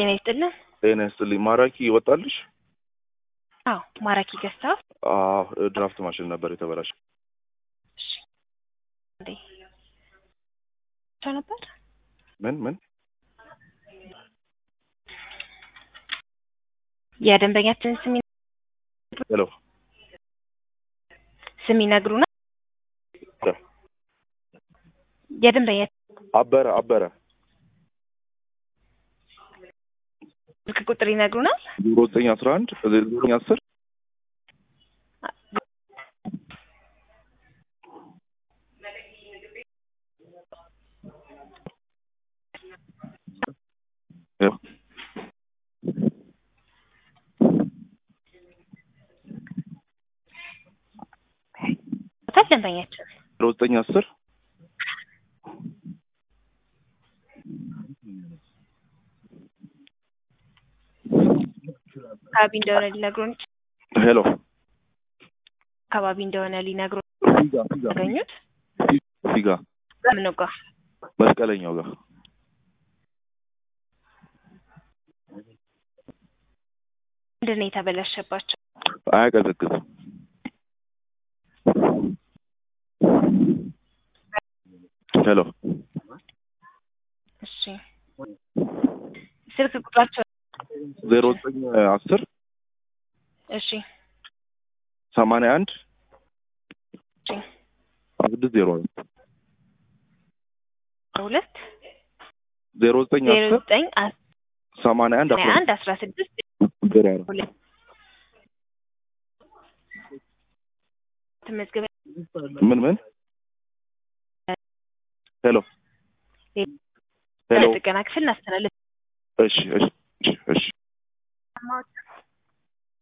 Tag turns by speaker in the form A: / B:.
A: ጤና ይስጥልን።
B: ጤና ይስጥልኝ። ማራኪ ይወጣልሽ?
A: አዎ ማራኪ ገዝተዋል?
B: አዎ ድራፍት ማሽን ነበር የተበላሸ።
A: እሺ እንዴ ሰው ነበር?
B: ምን ምን?
A: የደንበኛችን ስም
B: ሄሎ
A: ስም ይነግሩናል? የደንበኛ
B: አበረ አበረ
A: ስልክ ቁጥር ይነግሩናል?
B: ዜሮ ዘጠኝ አስራ አንድ ዜሮ ዘጠኝ አስር ያው
A: ታል ደንበኛችን
B: ዜሮ ዘጠኝ አስር
A: አካባቢ እንደሆነ ሊነግሩን
B: ሄሎ
A: አካባቢ እንደሆነ ሊነግሩን
B: ፊጋ ፊጋ
A: ያገኙት
B: ፊጋ
A: በምን ጋር
B: መስቀለኛው ጋር
A: ምንድን ነው የተበላሸባቸው?
B: አያቀዘቅዝም። ሄሎ
A: እሺ ስልክ ቁጥራቸው
B: ዜሮ ዘጠኝ አስር
A: እሺ
B: ሰማንያ አንድ
A: እሺ
B: ስድስት ዜሮ አራት
A: ሁለት
B: ዜሮ ዘጠኝ
A: ዜሮ
B: አስር
A: ዘጠኝ አስራ
B: ሰማንያ አንድ አስራ
A: አንድ አስራ ስድስት
B: ዜሮ አራት
A: ሁለት ተመዝገበ
B: ምን ምን? ሄሎ ሄሎ
A: ጥገና ክፍል እናስተላልፍ
B: እሺ እሺ እሺ እሺ